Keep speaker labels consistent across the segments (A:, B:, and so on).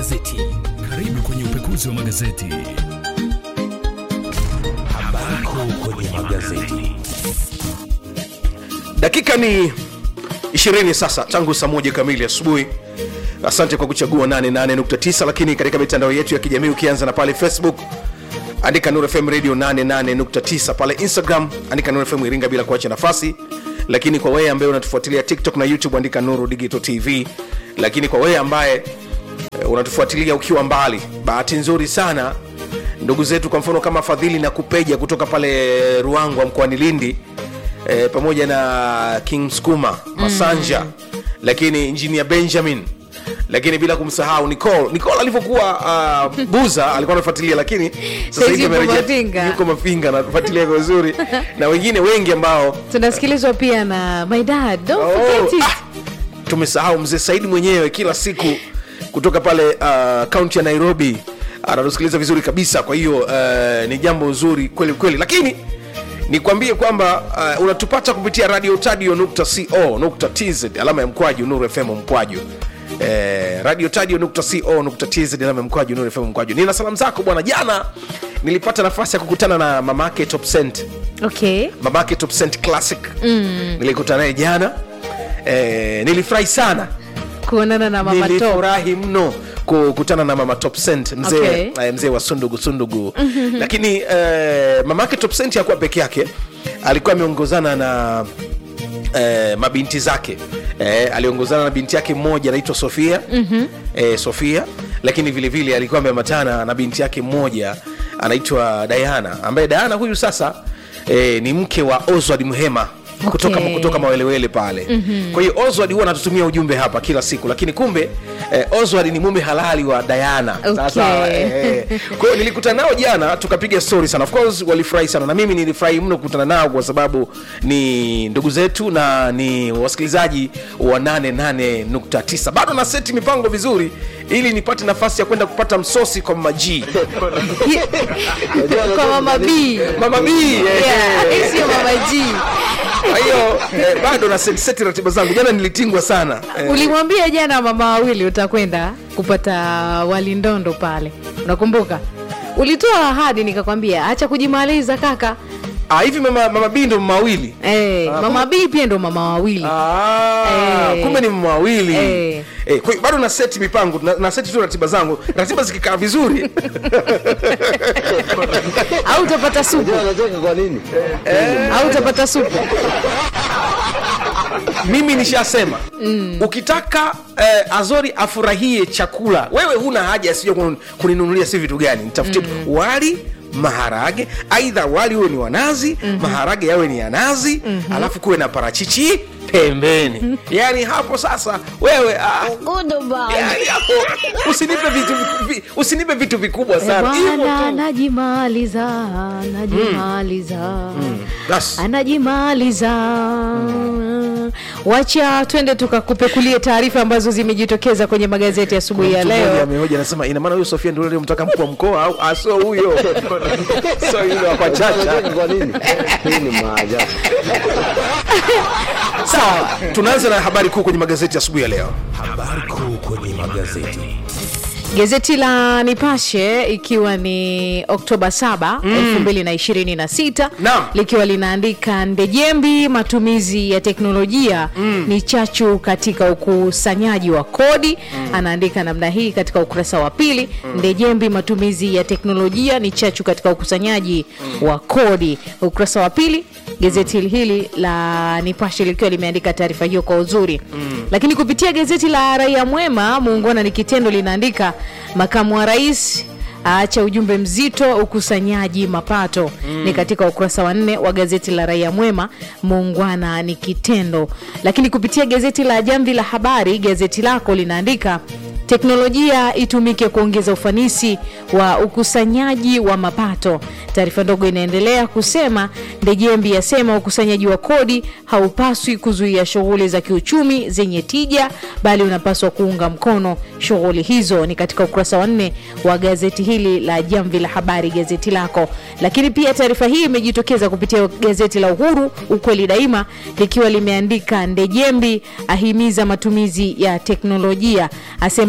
A: magazeti. Karibu kwenye upekuzi wa magazeti. Habari kuu kwenye magazeti.
B: dakika ni 20 sasa tangu saa moja kamili asubuhi asante kwa kuchagua 88.9 lakini katika mitandao yetu ya kijamii ukianza na pale facebook andika Nuru fm radio 88.9 pale instagram andika Nuru fm iringa bila kuacha nafasi lakini kwa wewe ambaye unatufuatilia tiktok na youtube andika nuru digital tv lakini kwa wewe ambaye eh, unatufuatilia ukiwa mbali bahati nzuri sana ndugu zetu kwa mfano kama fadhili na kupeja kutoka pale ruangwa mkoani lindi e, pamoja na king skuma masanja mm. lakini injinia benjamin lakini bila kumsahau nicol nicol alivyokuwa uh, buza alikuwa anafuatilia lakini sasa
C: Saizi
B: hivi
C: yuko
B: amerejea-
C: Mafinga.
B: yuko mafinga anafuatilia kwa uzuri na wengine wengi ambao
C: tunasikilizwa pia na my dad don't
B: Oh,
C: forget it
B: ah, tumesahau mzee saidi mwenyewe kila siku kutoka pale uh, kaunti ya nairobi anatusikiliza vizuri kabisa kwa hiyo uh, ni jambo zuri kweli kweli lakini nikwambie kwamba uh, unatupata kupitia radio tadio nukta co nukta tz alama ya mkwaju nuru fm mkwaju Eh, radio tadio nukta co nukta tz alama ya mkwaju nuru fm mkwaju nina salamu zako bwana jana nilipata nafasi ya kukutana na mamake top cent
C: okay
B: mamake top cent classic mm. nilikutana naye jana eh, nilifurahi sana
C: kuonana na mama top
B: nilifurahi mno kukutana na mama top cent mzee
C: Okay.
B: eh, mzee wa sundugu sundugu lakini eh, mamake top cent hakuwa peke yake alikuwa ameongozana na eh, mabinti zake eh, aliongozana na binti yake mmoja anaitwa sofia mm-hmm. eh, sofia lakini vile vile alikuwa ameambatana na binti yake mmoja anaitwa diana ambaye diana huyu sasa eh, ni mke wa oswald mhema kutoka,
C: Okay.
B: kutoka mawelewele pale mm-hmm. kwa hiyo oswald huwa anatutumia ujumbe hapa kila siku lakini kumbe eh, oswald ni mume halali wa diana
C: Okay.
B: Sasa, eh, kwa hiyo nilikutana nao jana tukapiga story sana of course walifurahi sana na mimi nilifurahi mno kukutana nao kwa sababu ni ndugu zetu na ni wasikilizaji wa 88.9 bado na seti mipango vizuri ili nipate nafasi ya kwenda kupata msosi kwa maji
C: kwa mama b
B: mama b
C: yeah, sio mama g
B: kwa hiyo eh, bado na seti, seti ratiba zangu jana nilitingwa sana eh,
C: ulimwambia jana mama wawili utakwenda kupata walindondo pale unakumbuka ulitoa ahadi nikakwambia acha kujimaliza kaka
B: ah, hivi mama, mama b ndo mama wawili
C: hey, mama b pia ndo mama wawili
B: Ah,
C: Eh.
B: kumbe ni mama wawili
C: Eh.
B: Eh, kwa hiyo bado na seti mipango na, na seti tu ratiba zangu ratiba zikikaa vizuri
C: au utapata supu
D: anacheka kwa nini
C: au utapata supu
B: mimi nishasema mm. ukitaka eh, azori afurahie chakula wewe huna haja sija kun- kuninunulia si vitu gani nitafutie mm. wali maharage aidha wali huwe ni wanazi mm-hmm. maharage yawe ni ya nazi mm-hmm. alafu kuwe na parachichi pembeni yaani hapo sasa wewe ah, yaani hapo usinipe vitu vi- usinipe vitu vikubwa sana hivyo
C: bwana
B: tu
C: anajimaliza anajimaliza
B: Bas.
C: anajimaliza wacha twende tukakupekulie taarifa ambazo zimejitokeza kwenye magazeti asubuhi ya
B: Mtu mmoja
C: leo
B: amehoja anasema ina maana huyo Sofia ndio yule mtaka mkuu wa mkoa au ah, sio huyo sio yule wa kwa chacha
D: anacheka kwa nini hii ni maajabu
B: sawa tunaanza na habari kuu kwenye magazeti asubuhi ya leo
A: Habari kuu kwenye magazeti.
C: gazeti la nipashe ikiwa ni oktoba 7 2026
B: Naam.
C: likiwa linaandika ndejembi matumizi ya teknolojia ni chachu katika ukusanyaji wa kodi anaandika namna hii katika ukurasa wa pili ndejembi matumizi ya teknolojia ni chachu katika ukusanyaji wa kodi ukurasa wa pili gazeti hili la nipashe likiwa limeandika taarifa hiyo kwa uzuri mm. lakini kupitia gazeti la raia mwema muungwana ni kitendo linaandika makamu wa rais aacha ujumbe mzito ukusanyaji mapato mm. ni katika ukurasa wa nne wa gazeti la raia mwema muungwana ni kitendo lakini kupitia gazeti la jamvi la habari gazeti lako linaandika teknolojia itumike kuongeza ufanisi wa ukusanyaji wa mapato taarifa ndogo inaendelea kusema ndejembi yasema ukusanyaji wa kodi haupaswi kuzuia shughuli za kiuchumi zenye tija bali unapaswa kuunga mkono shughuli hizo ni katika ukurasa wa nne wa gazeti hili la jamvi la habari gazeti lako lakini pia taarifa hii imejitokeza kupitia gazeti la uhuru ukweli daima likiwa limeandika ndejembi ahimiza matumizi ya teknolojia asema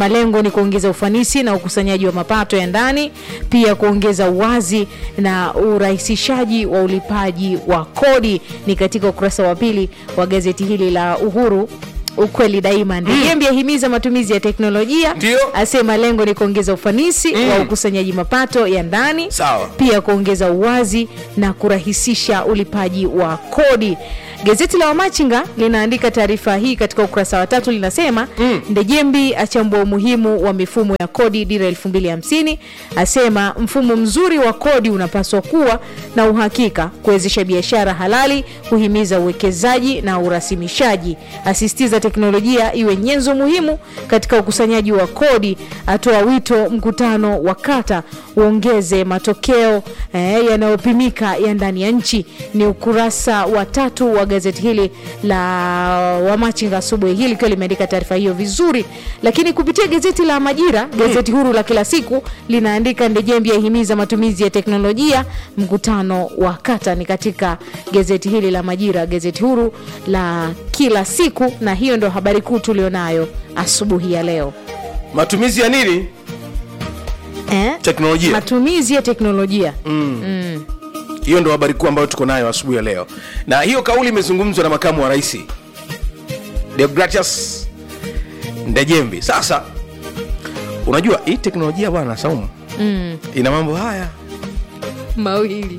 C: Amesema lengo ni kuongeza ufanisi na ukusanyaji wa mapato ya ndani, pia kuongeza uwazi na urahisishaji wa ulipaji wa kodi. Ni katika ukurasa wa pili wa gazeti hili la Uhuru ukweli daima. Ndejembi ahimiza matumizi ya teknolojia,
B: Ndio.
C: asema lengo ni kuongeza ufanisi wa ukusanyaji mapato ya ndani,
B: Sawa.
C: pia kuongeza uwazi na kurahisisha ulipaji wa kodi. Gazeti la Wamachinga linaandika taarifa hii katika ukurasa wa tatu, linasema Ndejembi achambua umuhimu wa mifumo ya kodi dira 2050, asema mfumo mzuri wa kodi unapaswa kuwa na uhakika, kuwezesha biashara halali, kuhimiza uwekezaji na urasimishaji, asisitiza teknolojia iwe nyenzo muhimu katika ukusanyaji wa kodi, atoa wito mkutano wa kata uongeze matokeo eh, yanayopimika ya ndani ya nchi. Ni ukurasa wa tatu wa gazeti hili la Wamachinga asubuhi hili likiwa limeandika taarifa hiyo vizuri, lakini kupitia gazeti la Majira, gazeti huru la kila siku linaandika Ndejembi ahimiza matumizi ya teknolojia, mkutano wa kata. Ni katika gazeti hili la Majira, gazeti huru la kila siku, na hiyo ndo habari kuu tulionayo asubuhi ya leo
B: matumizi ya nini
C: eh?
B: teknolojia
C: matumizi ya teknolojia
B: hiyo ndo habari kuu ambayo tuko nayo asubuhi ya leo na hiyo kauli imezungumzwa na makamu wa rais deogratias ndejembi sasa unajua hii teknolojia bwana saumu mm. ina mambo haya
C: mawili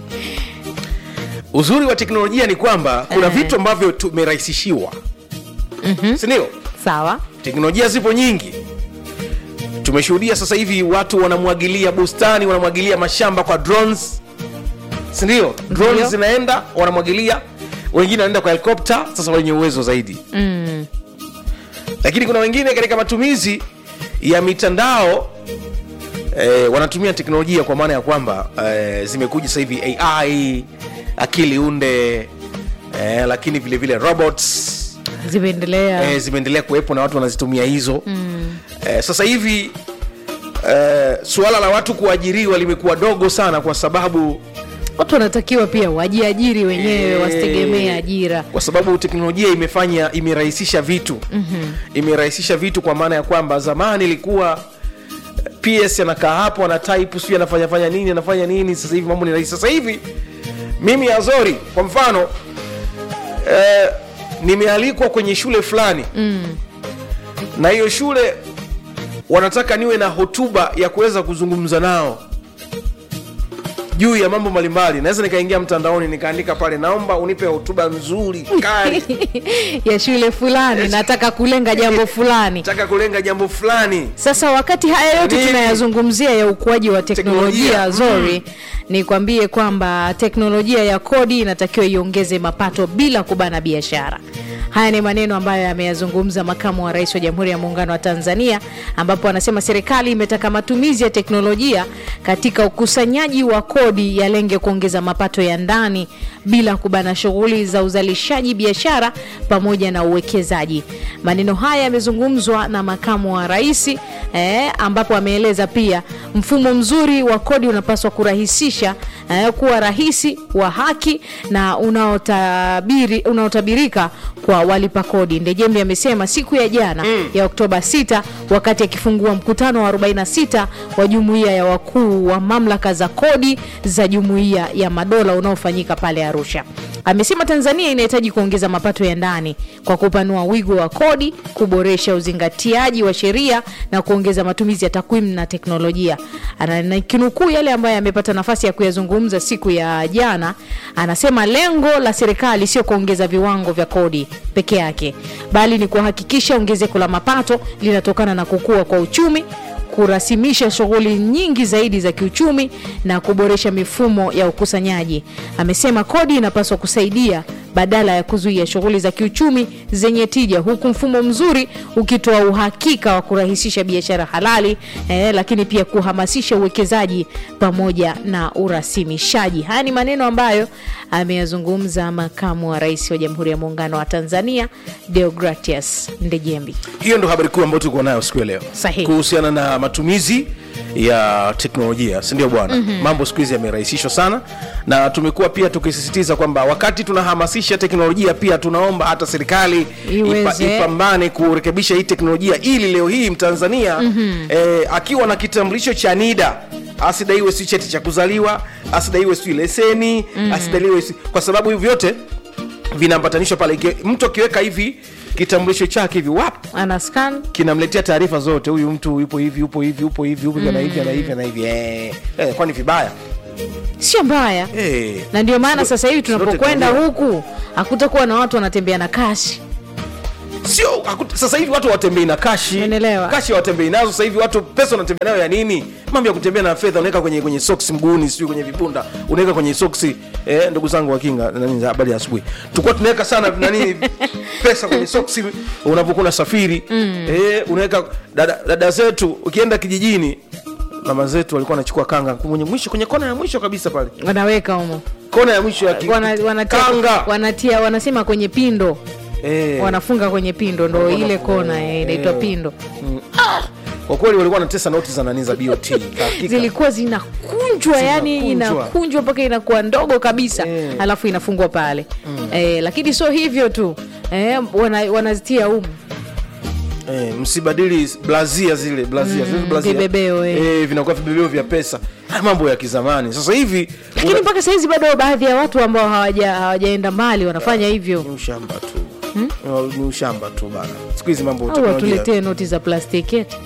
B: uzuri wa teknolojia ni kwamba kuna
C: Eh.
B: vitu ambavyo tumerahisishiwa mm-hmm. sindio
C: sawa
B: teknolojia zipo nyingi tumeshuhudia sasa hivi watu wanamwagilia bustani wanamwagilia mashamba kwa drones sindio drones
C: Ndio.
B: zinaenda wanamwagilia wengine wanaenda kwa helikopta sasa wenye uwezo zaidi
C: mm.
B: lakini kuna wengine katika matumizi ya mitandao eh, wanatumia teknolojia kwa maana ya kwamba eh, zimekuja sasa hivi ai akili unde eh, lakini vile vile robots
C: zimeendelea
B: eh, zimeendelea kuwepo na watu wanazitumia hizo mm. eh, sasa hivi eh, suala la watu kuajiriwa limekuwa dogo sana kwa sababu
C: watu wanatakiwa pia wajiajiri wenyewe
B: Eh,
C: wasitegemee ajira
B: kwa sababu teknolojia imefanya imerahisisha vitu mm-hmm. imerahisisha vitu kwa maana ya kwamba zamani ilikuwa ps anakaa hapo ana type sijui anafanya fanya nini anafanya nini sasa hivi mambo ni rahisi sasa hivi mimi azori kwa mfano eh, nimealikwa kwenye shule fulani mm. na hiyo shule wanataka niwe na hotuba ya kuweza kuzungumza nao juu ya mambo mbalimbali naweza nikaingia mtandaoni nikaandika pale naomba unipe hotuba nzuri kali
C: ya shule fulani
B: Yes.
C: nataka kulenga jambo fulani
B: nataka kulenga jambo fulani
C: sasa wakati haya yote
B: Nini?
C: tunayazungumzia ya ukuaji wa teknolojia
B: Teknolojia,
C: zori nikwambie kwamba teknolojia ya kodi inatakiwa iongeze mapato bila kubana biashara haya ni maneno ambayo ameyazungumza makamu wa rais wa jamhuri ya muungano wa tanzania ambapo anasema serikali imetaka matumizi ya teknolojia katika ukusanyaji wa kodi yalenge kuongeza mapato ya ndani bila kubana shughuli za uzalishaji biashara pamoja na uwekezaji maneno haya yamezungumzwa na makamu wa rais eh, ambapo ameeleza pia mfumo mzuri wa kodi unapaswa kurahisisha eh, kuwa rahisi wa haki na unaotabiri, unaotabirika kwa walipa kodi ndejembi amesema siku ya jana mm. ya oktoba 6 wakati akifungua mkutano wa 46 wa jumuiya ya wakuu wa mamlaka za kodi za jumuiya ya madola unaofanyika pale arusha amesema tanzania inahitaji kuongeza mapato ya ndani kwa kupanua wigo wa kodi kuboresha uzingatiaji wa sheria na kuongeza matumizi ya takwimu na teknolojia Ana- na kinukuu yale ambayo amepata nafasi ya kuyazungumza siku ya jana anasema lengo la serikali sio kuongeza viwango vya kodi peke yake bali ni kuhakikisha ongezeko la mapato linatokana na kukua kwa uchumi kurasimisha shughuli nyingi zaidi za kiuchumi na kuboresha mifumo ya ukusanyaji. Amesema kodi inapaswa kusaidia badala ya kuzuia shughuli za kiuchumi zenye tija, huku mfumo mzuri ukitoa uhakika wa kurahisisha biashara halali eh, lakini pia kuhamasisha uwekezaji pamoja na urasimishaji. Haya ni maneno ambayo ameyazungumza makamu wa rais wa Jamhuri ya Muungano wa Tanzania Deogratias Ndejembi.
B: hiyo ndo habari kuu ambayo tuko nayo siku ya leo
C: Sahihi.
B: kuhusiana na matumizi ya teknolojia sindio bwana mm-hmm. mambo siku hizi yamerahisishwa sana na tumekuwa pia tukisisitiza kwamba wakati tunahamasisha teknolojia pia tunaomba hata serikali ipa,
C: Iweze.
B: ipambane kurekebisha hii teknolojia ili leo hii mtanzania mm-hmm. eh, akiwa na kitambulisho cha nida asidaiwe si cheti cha kuzaliwa asidaiwe si leseni mm. asidaiwe si, kwa sababu hivi vyote vinaambatanishwa pale Iki- mtu akiweka hivi kitambulisho chake hivi wap
C: ana scan
B: kinamletea taarifa zote huyu mtu yupo hivi yupo hivi yupo hivi yupo hivi ana hivi ana hivi ana hivi eh, eh, kwani vibaya
C: sio mbaya
B: eh.
C: na ndio maana
B: Sio-
C: sasa hivi
B: sio
C: tunapokwenda
B: teknolojia.
C: huku hakutakuwa na watu wanatembea na kashi
B: sio haku- sasa hivi watu watembei na kashi
C: Unaelewa.
B: kashi watembei nazo sasa hivi watu pesa wanatembea nayo ya nini mambo ya kutembea na fedha unaweka kwenye kwenye soksi mguuni sio kwenye vipunda unaweka kwenye soksi eh, ndugu zangu wa kinga nani za habari ya asubuhi tulikuwa tunaweka sana nani pesa kwenye soksi unapokuwa unasafiri mm. eh, unaweka dada, dada zetu ukienda kijijini mama zetu walikuwa wanachukua kanga kwenye mwisho kwenye kona ya mwisho kabisa pale
C: wanaweka humo
B: kona ya mwisho ya ki,
C: Wana- wanatia,
B: kanga
C: wanatia wanasema kwenye pindo
B: eh.
C: wanafunga kwenye pindo ndo ile kona eh, inaitwa pindo
B: kwa kweli walikuwa wanatesa noti za nani za BOT hakika.
C: zilikuwa zinakunjwa yani
B: Zinakunjwa.
C: inakunjwa mpaka inakuwa ndogo kabisa
B: Eh.
C: alafu inafungwa pale eh, lakini sio hivyo tu eh, wana, wanazitia umu
B: Eh, msibadili blazia zile blazia zile blazia.
C: vibebeo, eh.
B: eh, vinakuwa vibebeo vya pesa Haya mambo ya kizamani sasa hivi
C: lakini
B: una-
C: mpaka sahizi bado baadhi ya watu ambao hawaja- hawajaenda mbali wanafanya hivyo
B: ni ushamba tu ni ushamba tu bana siku hizi mambo ya
C: au
B: teknolojia.
C: watuletee noti za plastiki eti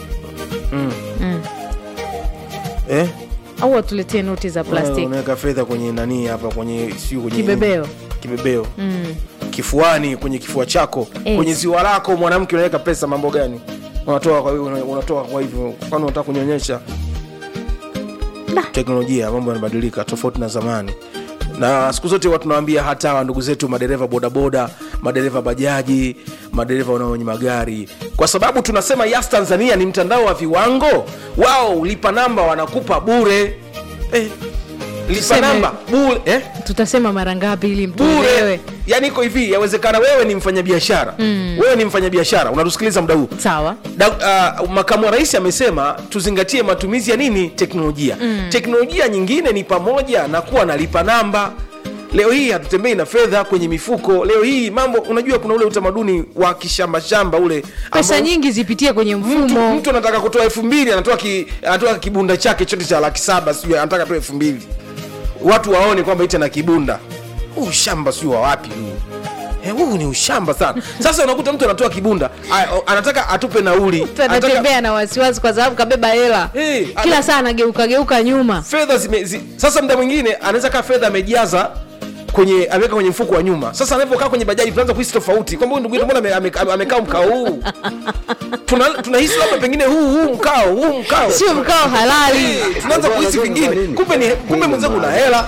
B: eh?
C: au watuletee noti za
B: Wewe
C: plastiki
B: unaweka fedha kwenye nani hapa kwenye sio kwenye
C: Kibebeo.
B: kibebeo kifuani kwenye kifua chako
C: Eh.
B: kwenye ziwa lako mwanamke unaweka pesa mambo gani unatoa kwa una- unatoa kwa hivyo kwani unataka kunyonyesha teknolojia mambo yanabadilika tofauti na zamani na siku zote watu tunawaambia hata hawa ndugu zetu madereva bodaboda madereva bajaji madereva wanaonye magari kwa sababu tunasema yas tanzania ni mtandao wa viwango wao lipa namba wanakupa bure eh, lipa
C: Tuseme-
B: namba bure eh?
C: tutasema mara ngapi ili
B: bure
C: mtuelewe
B: yani iko hivi yawezekana wewe ni mfanyabiashara mm. wewe ni mfanyabiashara unatusikiliza muda huu
C: sawa
B: da, uh, makamu wa rais amesema tuzingatie matumizi ya nini teknolojia mm. teknolojia nyingine ni pamoja na kuwa na lipa namba leo hii hatutembei na fedha kwenye mifuko leo hii mambo unajua kuna ule utamaduni wa kishambashamba ule
C: pesa
B: ambao
C: nyingi zipitie kwenye
B: mtu,
C: mfumo
B: mtu anataka kutoa elfu mbili anatoa, ki, anatoa kibunda chake chote cha laki saba sijui anataka toa elfu mbili watu waone kwamba iti na kibunda huu ushamba sijui wa wapi huu Eh, huu ni ushamba sana sasa unakuta mtu anatoa kibunda a- o- anataka atupe nauli
C: Mtu
B: anataka
C: anatembea na wasiwasi kwa sababu kabeba hela
B: Eh,
C: kila
B: ana-
C: saa anageuka geuka nyuma
B: fedha zime, zi, sasa mda mwingine anaweza kaa fedha amejaza kwenye ameweka kwenye mfuko wa nyuma sasa anavyokaa kwenye bajaji tunaanza kuhisi tofauti kwamba huyu ndugu yetu mbona ame- ame- ame- amekaa mkao huu Tuna- tunahisi labda pengine huu huu mkao huu mkao
C: sio mkao halali
B: Eh, tunaanza kuhisi
D: Unajua
B: vingine
D: kwa nini?
B: kumbe ni kumbe mwenzangu una hela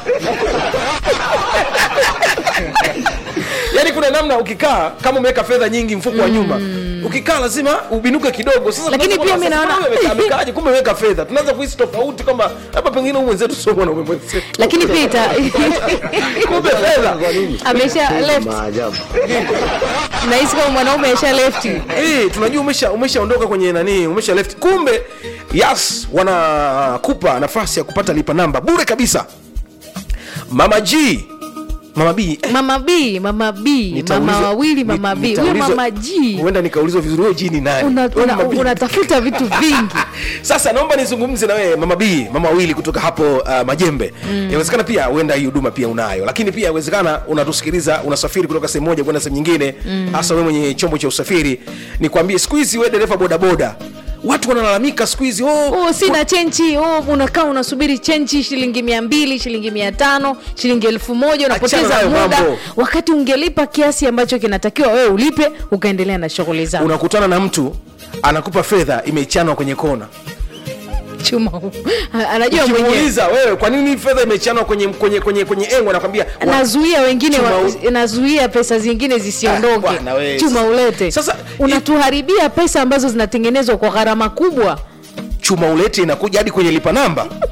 B: yaani kuna namna ukikaa kama umeweka fedha nyingi mfuko wa nyuma ukikaa lazima ubinuke kidogo sasa
C: Lakini
B: tunaanza
C: pia
B: kuona,
C: mi
B: sasa
C: naona-
B: mbona amekaa- amekaaje kumbe ameweka fedha tunaanza kuhisi tofauti kwamba hapa pengine huyu mwenzetu sio mwanaume mwenzetu
C: lakini pita
B: kumbe fedha
D: Kwa nini?
C: amesha
D: Hii ni
C: left
D: Maajabu.
C: nahisi kama mwanaume amesha left
B: Eh, tunajua umesha umeshaondoka kwenye nani umesha left kumbe yas wanakupa nafasi ya kupata lipa namba bure kabisa mama g mama b eh,
C: mama b mama b mama
B: nitaulizwa-
C: wawili
B: nit-
C: mama b huyo
B: nitaulizwa-
C: mama g
B: huenda nikaulizwa vizuri huyo g ni nani
C: Una-
B: Huyo
C: una-
B: mama B.
C: unatafuta vitu vingi
B: sasa naomba nizungumze na wewe mama b mama wawili kutoka hapo uh, majembe inawezekana pia huenda hii huduma pia unayo lakini pia inawezekana unatusikiliza unasafiri kutoka sehemu moja kwenda sehemu nyingine hasa wewe mwenye chombo cha usafiri nikwambie siku hizi wewe dereva bodaboda watu wanalalamika siku hizi oh,
C: oh, sina chenchi oh, unakaa unasubiri chenchi shilingi mia mbili shilingi mia tano shilingi elfu moja unapoteza
B: nayo
C: muda
B: mambo.
C: wakati ungelipa kiasi ambacho kinatakiwa wewe ulipe ukaendelea na shughuli zako
B: unakutana na mtu anakupa fedha imechanwa kwenye kona
C: chuma huu. anajua mwenyewe
B: ukimuuliza wewe kwa nini fedha imechanwa kwenye kwenye kwenye kwenye engo anakwambia wa-
C: nazuia wengine
B: Chuma
C: wa,
B: u-
C: nazuia pesa zingine
B: Ah,
C: zisiondoke
B: bwana we.
C: chuma ulete
B: Sasa,
C: unatuharibia pesa ambazo zinatengenezwa kwa gharama kubwa
B: chuma ulete inakuja hadi kwenye lipa namba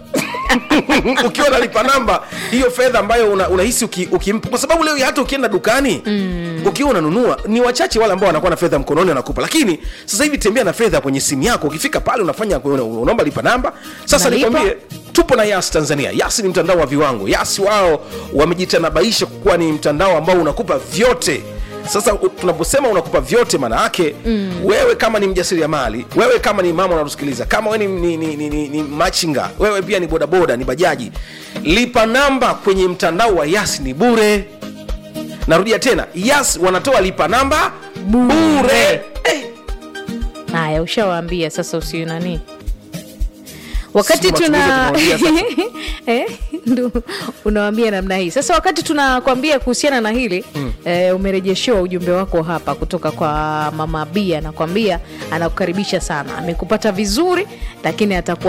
B: ukiwa nalipa namba hiyo fedha ambayo una- unahisi uki, ukimpa kwa sababu leo hata ukienda dukani mm. ukiwa unanunua ni wachache wale ambao wanakuwa na fedha mkononi wanakupa lakini sasa hivi tembea na fedha kwenye simu yako ukifika pale unafanya una- unaomba lipa namba sasa
C: Unalipa.
B: nikwambie tupo na yas tanzania yas ni mtandao wa viwango yas wao wamejitanabaisha kuwa ni mtandao ambao unakupa vyote sasa u- tunaposema unakupa vyote maana yake mm. wewe kama ni mjasiriamali wewe kama ni mama unatusikiliza kama wewe ni, ni, ni, ni, ni, ni machinga wewe pia ni bodaboda ni bajaji lipa namba kwenye mtandao wa yas ni bure narudia tena yas wanatoa lipa namba bure eh,
C: haya ushawaambia sasa usiu nani wakati
B: Sisi
C: tuna
B: matumizi tumewambia
C: eh, ndo unawambia namna hii sasa wakati tunakwambia kuhusiana na hili mm. eh, umerejeshewa ujumbe wako hapa kutoka kwa mama bia anakwambia anakukaribisha sana amekupata vizuri lakini atakuwa